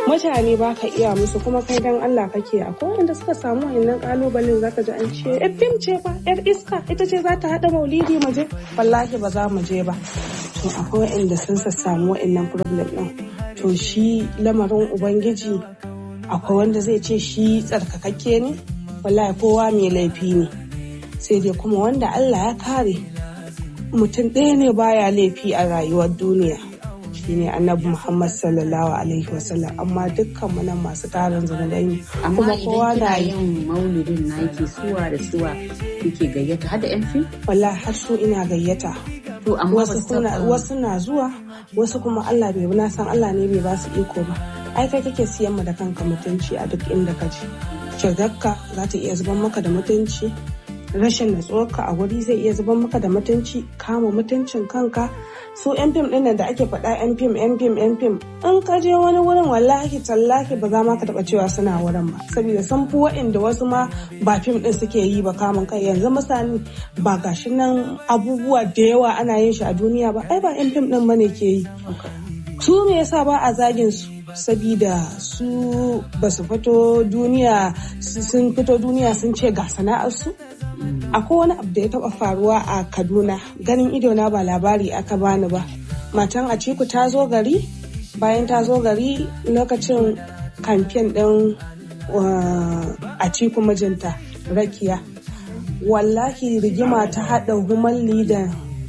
mutane ba ka iya musu kuma kai dan Allah kake a wanda suka samu wannan kalubalen zaka ji an ce yar fim ce ba yar iska ita ce za ta hada maulidi mu je wallahi ba za mu je ba to akwai wanda sun samu wa'annan problem din to shi lamarin ubangiji akwai wanda zai ce shi tsarkakakke ne wallahi kowa mai laifi ne sai dai kuma wanda Allah ya kare mutum ɗaya ne baya laifi a rayuwar duniya shine annabi Muhammad sallallahu alaihi wasallam amma dukkan mu nan masu tarin zunubai ne amma idan kina yin maulidin na yake suwa da suwa kuke gayyata har da yan fim wallahi har su ina gayyata to amma wasu na zuwa wasu kuma Allah bai na san Allah ne bai ba su iko ba ai kai kake siyan mu da kanka mutunci a duk inda ka je shigarka za ta iya zuban maka da mutunci rashin natsuwarka a wuri zai iya zuban maka da mutunci kama mutuncin kanka su yan fim ɗin da ake faɗa yan fim yan fim yan fim in ka je wani wurin wallahi tallahi ba za ma ka taɓa cewa suna wurin ba saboda sun fi wa'inda wasu ma ba fim ɗin suke yi ba kamun kai yanzu misali ba gashi nan abubuwa da yawa ana yin shi a duniya ba ai ba yan fim ɗin bane ke yi su me yasa ba a zagin su sabida su ba su fito duniya sun fito duniya sun ce ga sana'arsu akwai wani abu da ya taba faruwa a kaduna ganin idona ba labari aka bani ba matan a ciku ta zo gari bayan ta zo gari lokacin kamfen din a ciku mijinta rakiya wallahi rigima ta haɗa human leader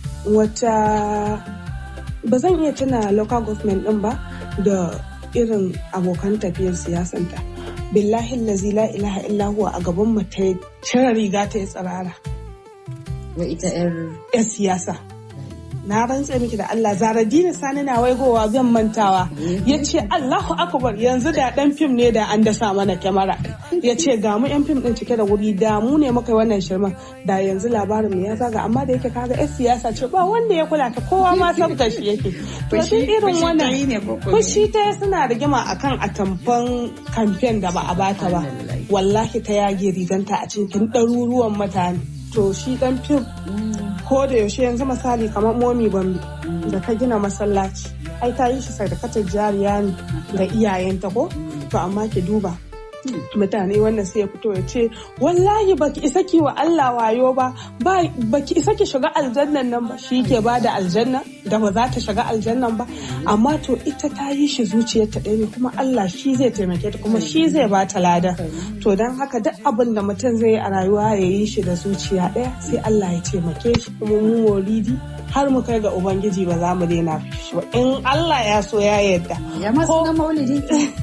wata ba zan iya tuna local government din ba da irin abokan tafiyar siyasanta billahi lazi la ilaha illa huwa a gaban mu ta cire riga ta yi tsirara wa ita yar yar siyasa na rantse miki da Allah zaradina sani na waigowa zan mantawa ya ce Allahu akbar yanzu da dan fim ne da an dasa mana kyamara ya ce ga mu yan fim din cike da wuri da mu ne muka wannan shirman da yanzu labarin mu ya zaga amma da yake kaga yar siyasa ce ba wanda ya kula ta kowa ma sabta shi yake to duk irin wannan fushi ta suna rigima akan atamfan kamfen da ba a bata ba wallahi ta yage riganta a cikin ɗaruruwan mutane to shi dan fim ko da yaushe yanzu misali kamar momi gombe da ta gina masallaci ai ta yi shi sadakatar jariya ne ga iyayenta ko to amma ki duba mutane wannan sai ya fito ya ce wallahi baki isa ki wa Allah wayo ba baki isa ki shiga aljannan nan ba shi ke ba da aljanna da ba za ta shiga aljannan ba amma to ita ta yi shi zuciyarta ɗaya ne kuma Allah shi zai taimake ta kuma shi zai ba ta lada to don haka duk abin da mutum zai yi a rayuwa ya yi shi da zuciya ɗaya sai Allah ya taimake shi kuma mu moridi har mu kai ga ubangiji ba za mu daina shi ba in Allah ya so ya yarda ya masu na maulidi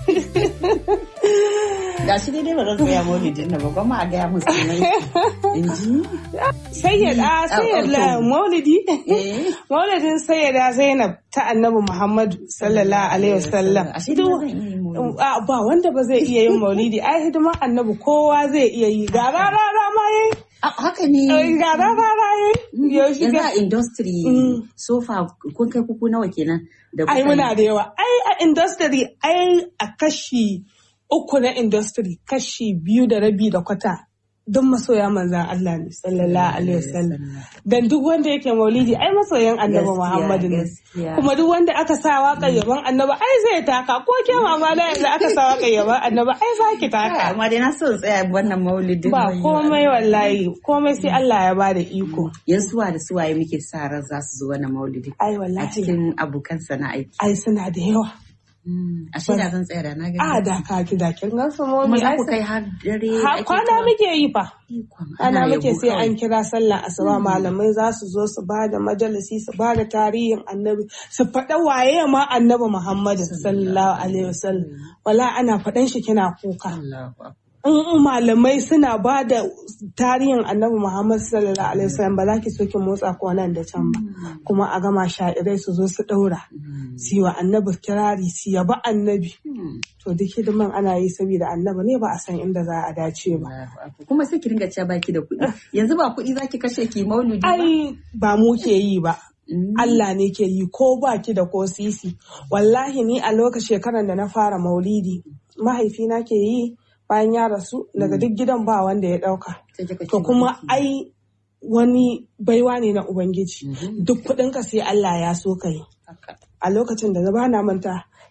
ga shi daidai ba zan tsaya maulidin na ba kuma a gaya musu nan in ji sayyada sayyada maulidi maulidin sayyada zainab ta annabi muhammadu sallallahu alaihi wasallam ba wanda ba zai iya yin maulidi ai hidimar annabi kowa zai iya yi ga rara ma yayi haka ne ga rara yayi yanzu a industry so far kun kai kuku nawa kenan da ai muna da yawa ai a industry ai a kashi uku na industry kashi biyu da rabi da kwata don masoya manzan Allah ne sallallahu alaihi wasallam dan duk wanda yake maulidi ai masoyan annabi Muhammadu ne kuma duk wanda aka sa waka yaban annabi ai zai taka ko ke mama da yanzu aka sa waka yaban annabi ai za ki taka amma dai na so tsaya wannan maulidin ba komai wallahi komai sai Allah ya bada iko yan suwa da suwaye muke sa ran za su zo wannan maulidi ai wallahi a cikin abokan sana'ai ai suna da yawa a shi da zan tsaya da na gani a da ka ki da kin gan su momi kuma za ku kai har dare kwana muke yi fa ana muke sai an kira sallah asuba malamai za su zo su ba da majalisi su ba da tarihin annabi su faɗa waye ma annabi muhammadu sallallahu alaihi wasallam wala ana faɗan shi kina kuka in malamai suna ba da tarihin annabi Muhammad sallallahu alaihi wasallam ba za ki so ki motsa ko nan da can ba kuma a gama sha'irai su zo su daura su wa annabi kirari su yaba annabi to duk hidiman ana yi saboda annabi ne ba a san inda za a dace ba kuma sai ki ringa cewa baki da kuɗi yanzu ba kuɗi zaki kashe ki maulidi ba ai ba mu ke yi ba Allah ne ke yi ko baki da ko sisi wallahi ni a lokacin shekarar da na fara maulidi mahaifina ke yi bayan ya rasu daga duk gidan ba wanda ya dauka. To kuma ai wani baiwa ne na Ubangiji. Duk kuɗin ka sai Allah ya so ka yi. A lokacin da ba na manta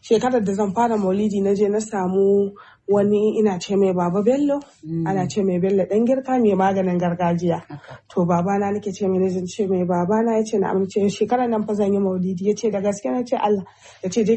shekarar da zan fara maulidi na je na samu wani ina ce mai baba bello ana ce mai bello dan girka mai maganin gargajiya to babana nake ce mai ce mai babana ya ce na amince shekarar nan fa zan yi maulidi ya ce da gaske na ce Allah ya ce